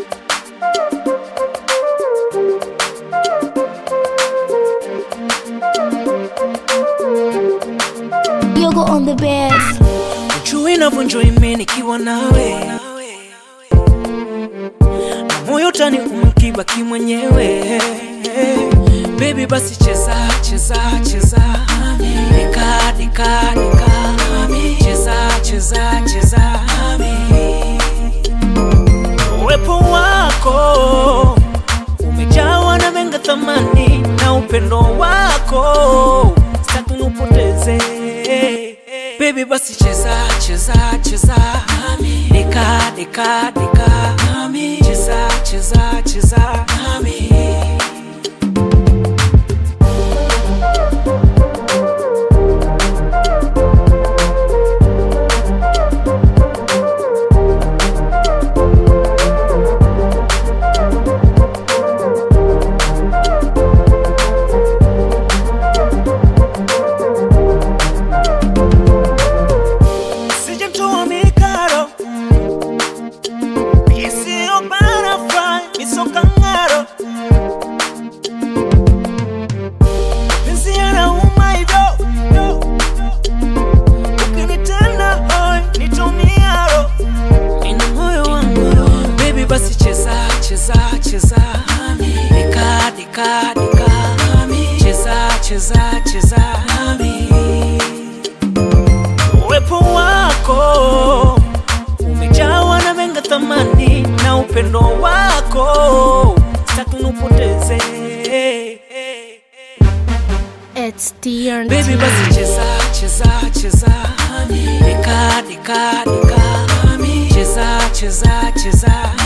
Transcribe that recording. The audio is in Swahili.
Yogo on the bed. Ujui navunjwa ime nikiwa nawe na moyo tani umkibaki mwenyewe Baby basi cheza cheza cheza Dika dika dika Cheza cheza cheza Uwepo wako umejawa na menga thamani na upendo wako sitaki nupoteze Baby basi cheza cheza cheza Dika dika dika Cheza cheza cheza Sijamtoa mikaro isiyo barafai misokangaro penzi yanauma hivyo ukinitenda hoi nitumiaro ina moyo wangu baby basi cheza cheza cheza dika dika dika cheza cheza cheza uwepo wako umejawa na menga thamani na upendo wako sitaki nupoteze It's TNT. baby basi cheza cheza cheza dika dika dika cheza cheza cheza